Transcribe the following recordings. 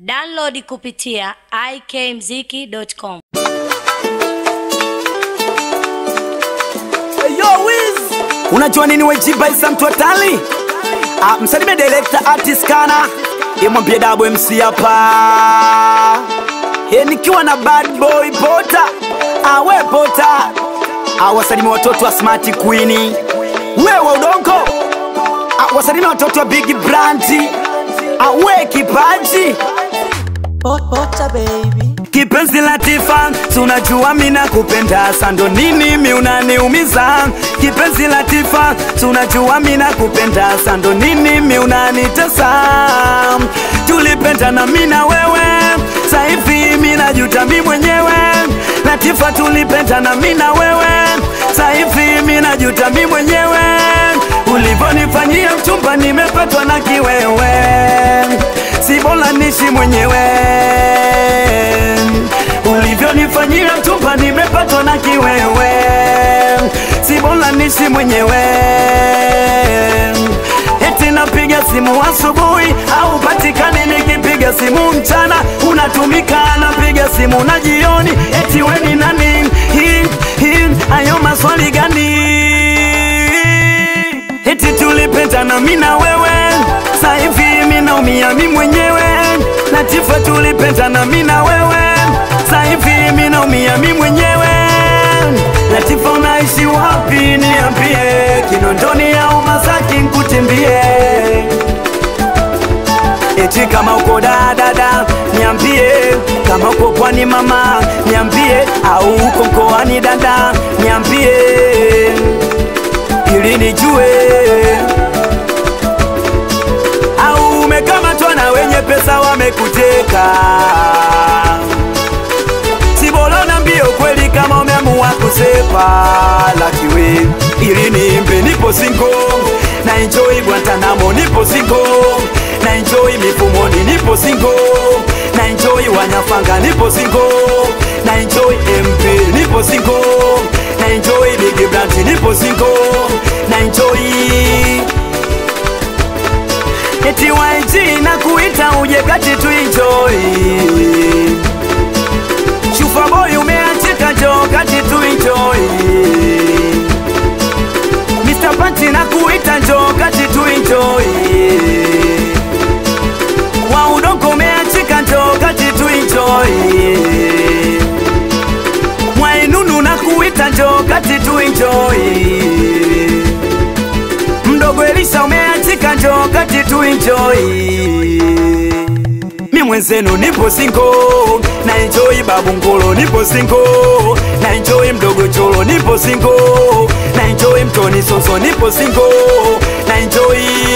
Download kupitia ikmziki.com. Yo, Wiz. Unajua nini wejiba isa mtu hatari? Ah, msalimie director artist kana imwambie Dabo MC hapa He, nikiwa na bad boy pota awe pota ah, wasalimi watoto wa smart queen wewe udongo ah, wasalimi watoto wa big brandi awe kipaji Pota baby Kipenzi Latifa, tunajua mina kupenda sando nini mi unaniumiza. Kipenzi Latifa, tunajua mina kupenda sando nini mi unanitesa. Tulipenda na mina wewe, saivi mina juta mi mwenyewe. Latifa, tulipenda na mina wewe, saivi mina juta mi mwenyewe. Ulivyonifanyia mchumba, nimepatwa na kiwewe, si bora nishi mwenyewe ulivyonifanyia mchumba nimepatwa na kiwewe, si bora nishi mwenyewe. Eti napiga simu asubuhi au patikani, nikipiga simu mchana unatumika, napiga simu na jioni, eti we ni nani? Hii hii ayo maswali gani? Eti tulipendana mimi na wewe, sasa hivi mimi naumia mimi mwenyewe. Latifa, tulipendana mimi na wewe, sasa hivi mimi naumia mimi mwenyewe. Latifa, unaishi wapi? Niambie, Kinondoni au Masaki nkutimbie? Eti kama uko dadada, niambie. Kama uko pwani mama, niambie. Au uko mkoani dada, niambie ili nijue au umekamatwa na wenye pesa wamekuteka. Si bora niambie ukweli kama umeamua kusepa lakiwe, ili niimbe nipo single na enjoy Guantanamo nipo single na enjoy mifumoni nipo single na enjoy wanyafanga nipo single na enjoy MP nipo single na enjoy Big Brand nipo single na enjoy eti YG na kuita uje kati tu enjoy Shufa boy umeachika jo kati tu enjoy Mr. Panchi na kuita jo kati tu enjoy Wa udongo umeachika jo kati tu enjoy Mwainunu na kuita jo kati tu enjoy mdogo Elisha umeachika njo kati tu enjoy mi mwenzenu nipo singo na enjoy babu ngolo nipo singo na enjoy mdogo cholo nipo singo na enjoy mtoni soso nipo singo na enjoy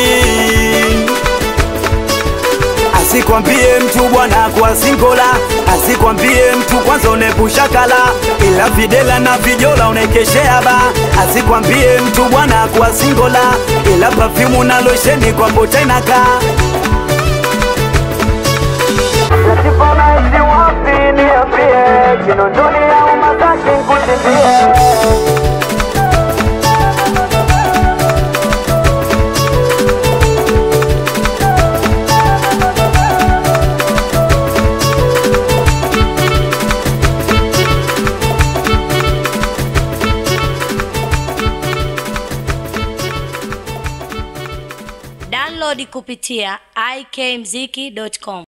Asikwambie mtu bwana kwa singola, asikwambie mtu kwanza unepushakala, ila videla na vijola unaikeshea ba. Asikwambie mtu bwana kwa singola, ila perfume na losheni kwa mbota inakaa. Latifa unaishi wapi niambie, Kinondoni au Masaki nkutimbie? Download kupitia ikmziki.com.